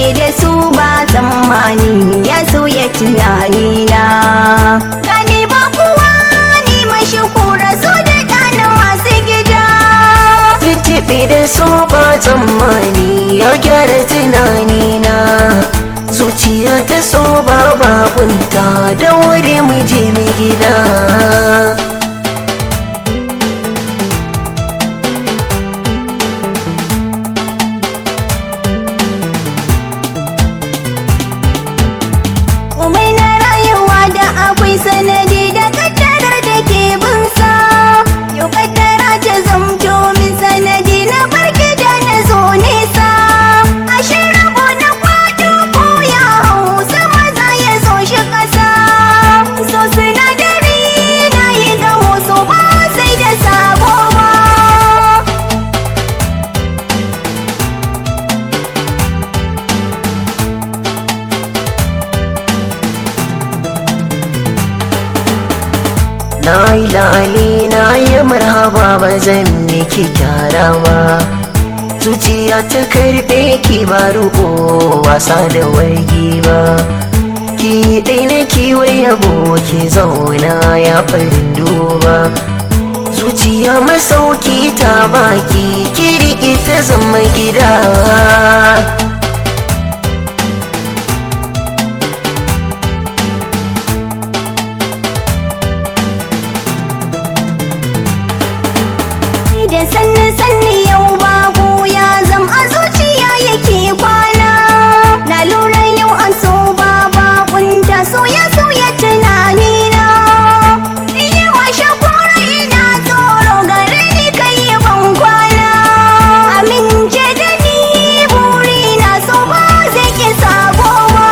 da su ba tsammani ya sauya tunanina gani ba kuwa ni mashi kura so da ɗana masu gida Tuntuɓe da so ba tsammani ya gyara tunanina Zuciya ta so ba babunta da wuri mu je mu gida Komai na rayuwa da akwai sanadi da kaddarar da ke binsa Yau kaddara ta zamto min sanadi na farki da na zo nesa Ashe rabo na kwado ko ya hau sama za ya zo shi ƙasa So sinadari na yi gamo so ba sai da sabo ba Na yi lali na yi marhaba ba zan miki kyara ba Zuciya ta karɓe ki ba ruko wasa da wargi ba Ki ɗai na kiwai yabo ki zauna ya farin duba Zuciya masauki ta baki ki riƙe ta zama gida da sanni sanni yau babu ya zam a zuciya yake kwana na lura yau an so baba kunta so ya sauya tunani na yi washe kura ina tsoro gare ni kai ban kwana amince da ni buri na so ba zai ki sabo ba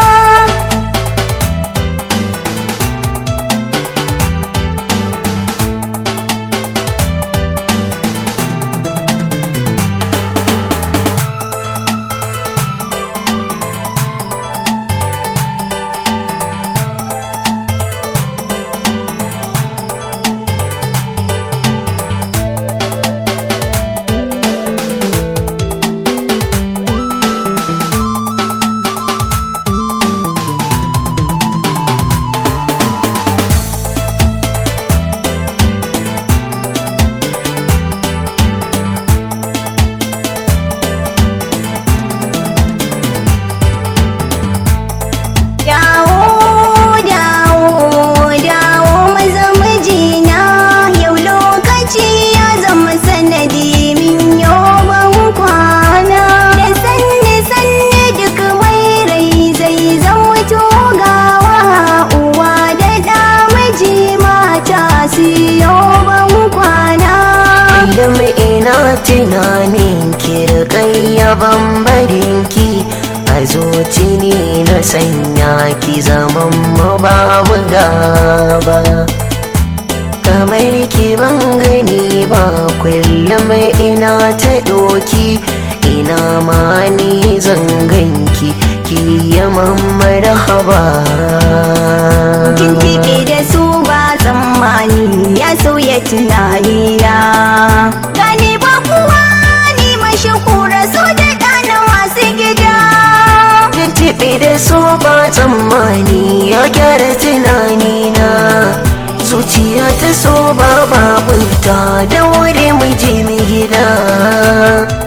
Dawo, dawo, dawo maza mijina yau lokaci ya zama sanadi min ban kwana. Da sanne sanne duk mai rai zai zauto gawa uwa da ɗa miji mata siyo ban kwana. Idan ina tunanin kirkayya bambarin ki a zuci ne na sanya ki zaman mu babu gaba kamar ki ban gani ba kullum ina ta doki ina ma ni zan ganki ki yaman marhaba Tuntuɓe da su ba tsammani ya sauya tunanina. Gani ba kuwa ni mashi kura so da ɗana masu gida. Tuntuɓe da so ba tsammani ya gyara tunanina Zuciya ta so ba babunta da wuri mu je mu gida